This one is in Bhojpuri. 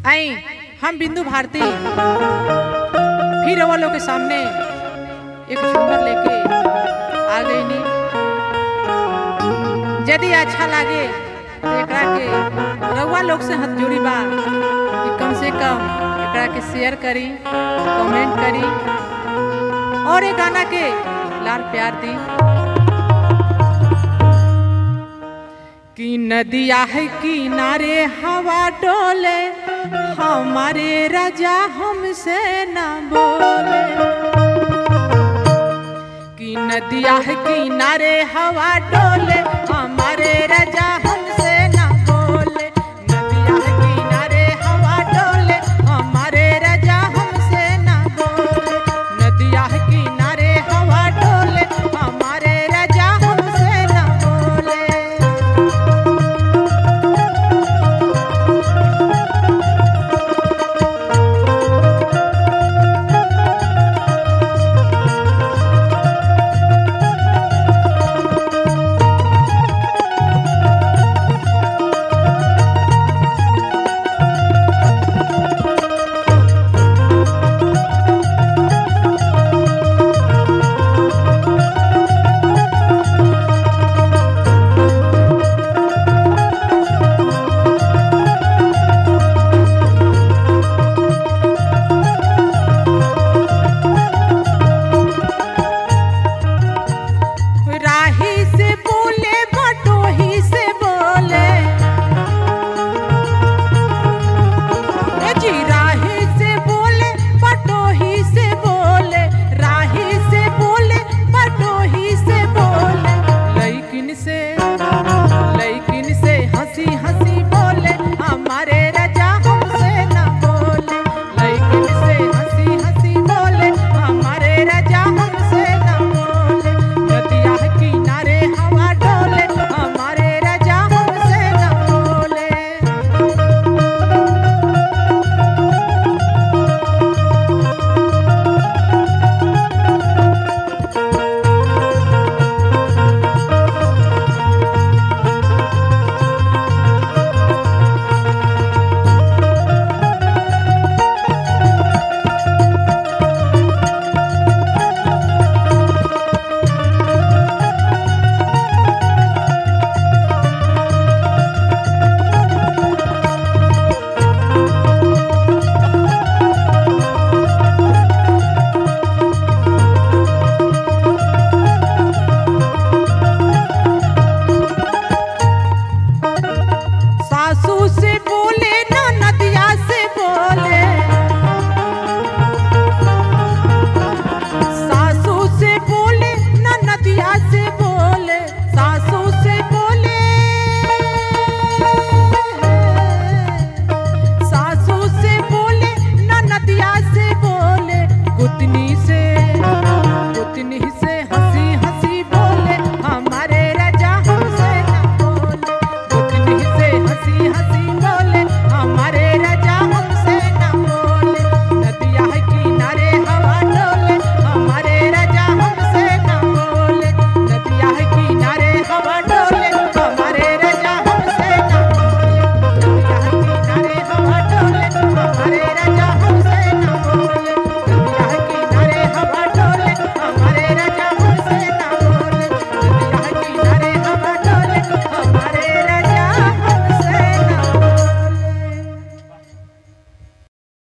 आई हम बिंदु भारती फिर वो लोग के सामने एक झूमर लेके आ गई नी यदि अच्छा लागे तो एकरा के रउआ लोग से हाथ जोड़ी बा कि कम से कम एकरा के शेयर करी कमेंट करी और ये गाना के लाल प्यार दी कि नदिया है किनारे हवा डोले हमारे राजा हमसे न बोले कि नदिया है किनारे हवा डोले हमारे राजा